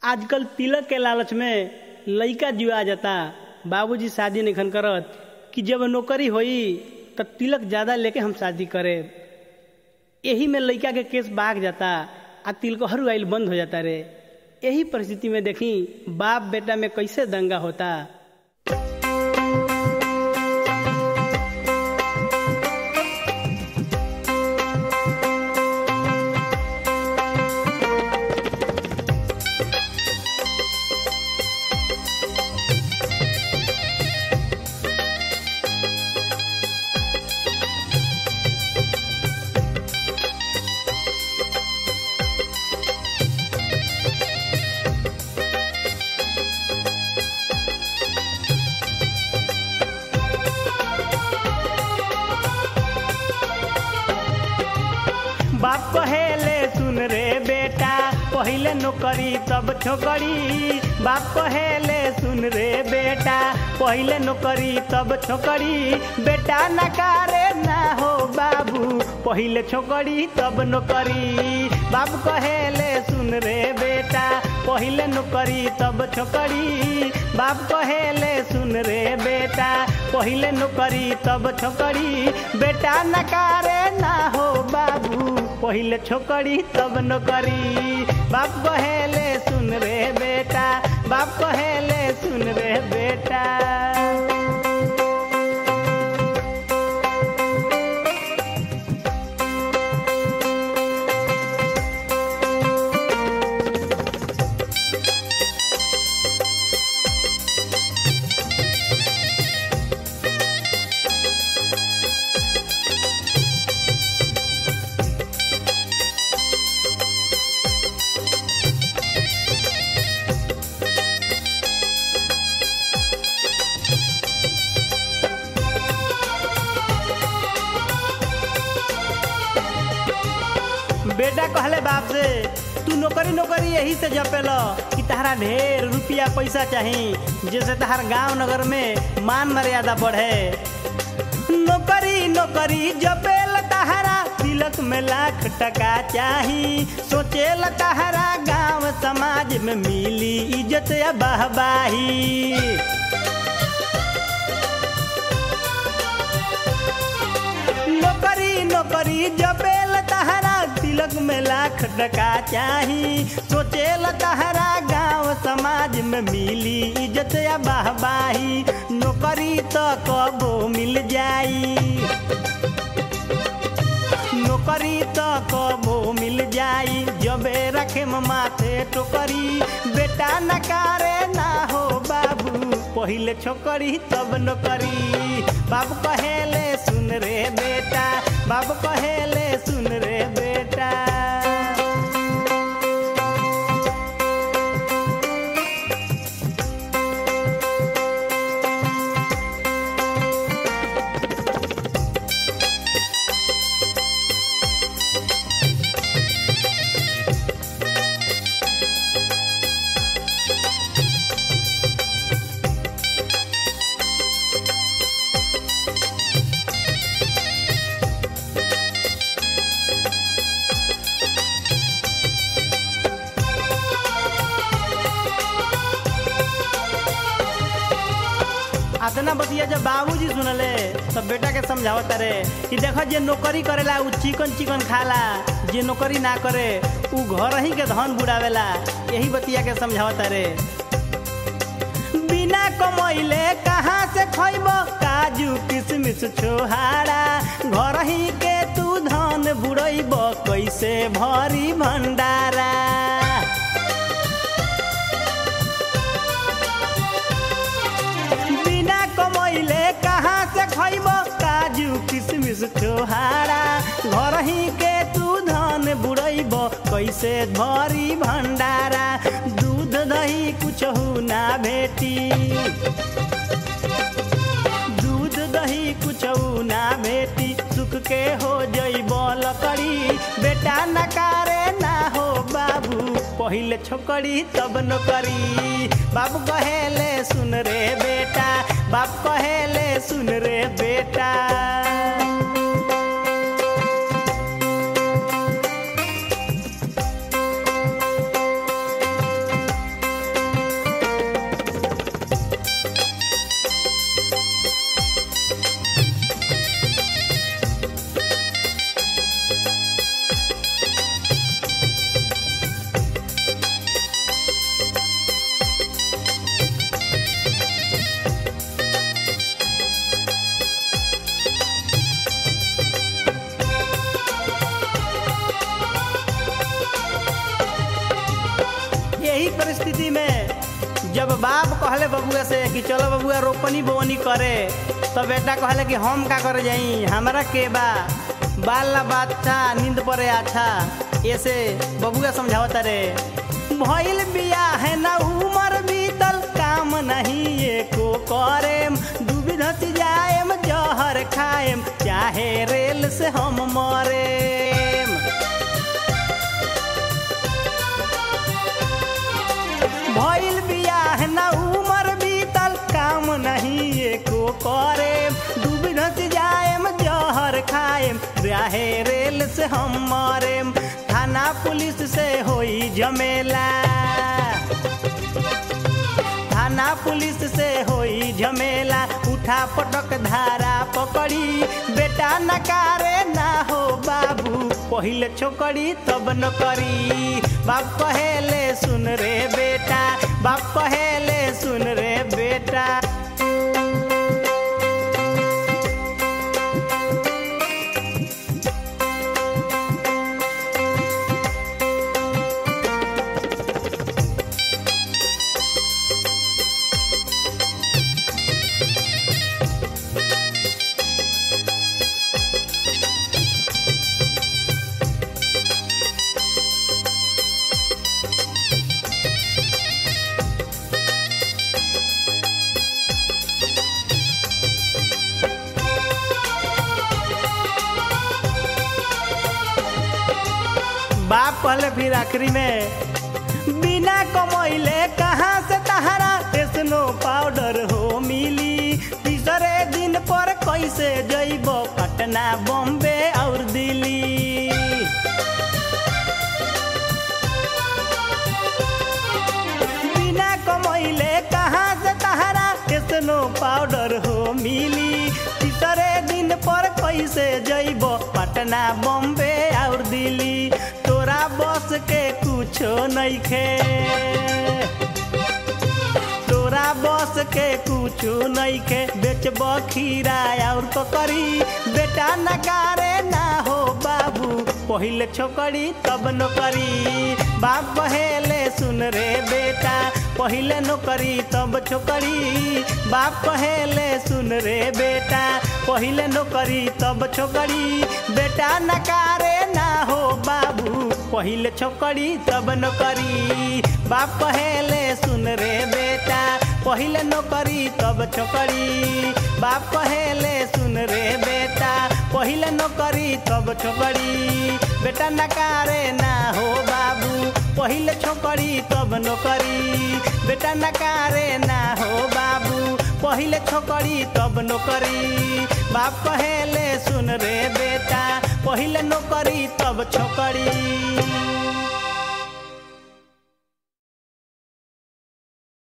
आजकल तिलक के लालच में लइका जुआ जाता बाबूजी शादी नहीं करत कि जब नौकरी होई त तिलक ज्यादा लेके हम शादी करे यही में लइका के केस बाग जाता आ तिलकहरू आइल बंद हो जाता रे यही परिस्थिति में देखी बाप बेटा में कैसे दंगा होता बाप कहेले सुन रे बेटा पहिले नौकरी तब छोकरी बाप कहेले सुन रे बेटा पहिले नौकरी तब छोकरी बेटा नकारे ना हो बाबू पहिले छोकरी तब नौकरी बाप कहेले सुन रे बेटा पहिले नौकरी तब छोकरी बाप कहेले सुन रे बेटा पहिले नौकरी तब छोकरी बेटा नकारे ना हो बाबू पहिले छोकरी तब नौकरी बाप कहेले सुन रे बेटा बाप कहेले सुन रे बेटा बेटा कहले बाप से तू नौकरी नौकरी यही से जपेल कि तहरा ढेर रुपया पैसा चाही जैसे तहार गांव नगर में मान मर्यादा बढ़े नौकरी नौकरी जपेल तहरा तिलक में लाख टका चाही सोचेल तहरा गांव समाज में मिली इज्जत या बहबाही नौकरी नौकरी जपेल तहरा तिलक में लाख टका चाही सोचेल तहरा गांव समाज में मिली इज्जत या बाहबाही नौकरी तो कबो मिल जाई नौकरी तो कबो मिल जाई जबे रखे माथे टोकरी बेटा नकारे ना हो बाबू पहिले छोकरी तब नौकरी बाबू कहेले सुन रे बेटा बाबू कहेले सुन रे बेटा अतना बतिया जब बाबूजी सुनले तब बेटा के समझावत रे कि देखो जे नौकरी करेला उ चिकन चिकन खाला जे नौकरी ना करे उ घर ही के धन बुड़ावेला यही बतिया के समझावत रे बिना कमैले कहाँ से खैब काजू किशमिश छोहारा घर ही के तू धन बुड़ैब कैसे भरी भंडारा बिना कमैले कहाँ से खैब काजू किशमिश छोहारा घर ही के तू धन बुड़ैब कैसे भरी भंडारा दूध दही कुछ ना भेटी दूध दही कुछ ना भेटी सुख के हो जैब लकड़ी बेटा नकारे ना हो बाबू पहिले छोकरी तब नौकरी बाबू कहेले सुन रे बेटा बाप कहेले सुन रे बेटा परिस्थिति में जब बाप कहले बबुआ से कि चलो बबुआ रोपनी बोवनी करे तो बेटा कहले कि हम का करे जाई हमारा के बा बाल ला बात था नींद पड़े अच्छा ऐसे बबुआ समझावता रे भइल बिया है ना उमर बीतल काम नहीं एको करेम डूबी धस जाएम जहर खाएम चाहे रेल से हम मरेम भइल बियाह ना उमर बीतल काम नहीं एको करे डूब धस जाएम जहर खाएम राहे रेल से हम मरेम थाना पुलिस से होई झमेला थाना पुलिस से होई झमेला उठा पटक धारा पकड़ी बेटा नकारे ना हो बाबू पहिले छोकरी तब न करी बाप कहेले सुन रे बेटा बाप कहेले सुन रे बेटा बाप कहले फिर आखिरी में बिना कमैले कहाँ से तहारा स्नो पाउडर हो मिली तीसरे दिन पर कैसे जइब पटना बॉम्बे और दिल्ली बिना कमैले कहाँ से तहारा स्नो पाउडर हो मिली तीसरे दिन पर कैसे जइब पटना बॉम्बे और दिल्ली तोरा बस के कुछो नइखे तोरा बस के कुछो नइखे बेचब खीरा और ककरी बेटा नकारे ना हो बाबू पहिले छोकरी तब नौकरी बाप कहेले सुन रे बेटा पहिले नौकरी तब छोकरी बाप कहेले सुन रे बेटा पहिले नौकरी तब छोकरी बेटा नकारे ना हो बाबू पहिले छोकरी तब नौकरी बाप कहेले सुन रे बेटा पहिले नौकरी तब छोकरी बाप कहेले सुन रे बेटा पहिले नौकरी तब छोकरी बेटा नकारे ना हो बाबू पहिले छोकरी तब नौकरी बेटा नकारे ना हो बाबू पहिले छोकरी तब नौकरी बाप कहेले सुन रे बेटा पहिले नौकरी तब छोकरी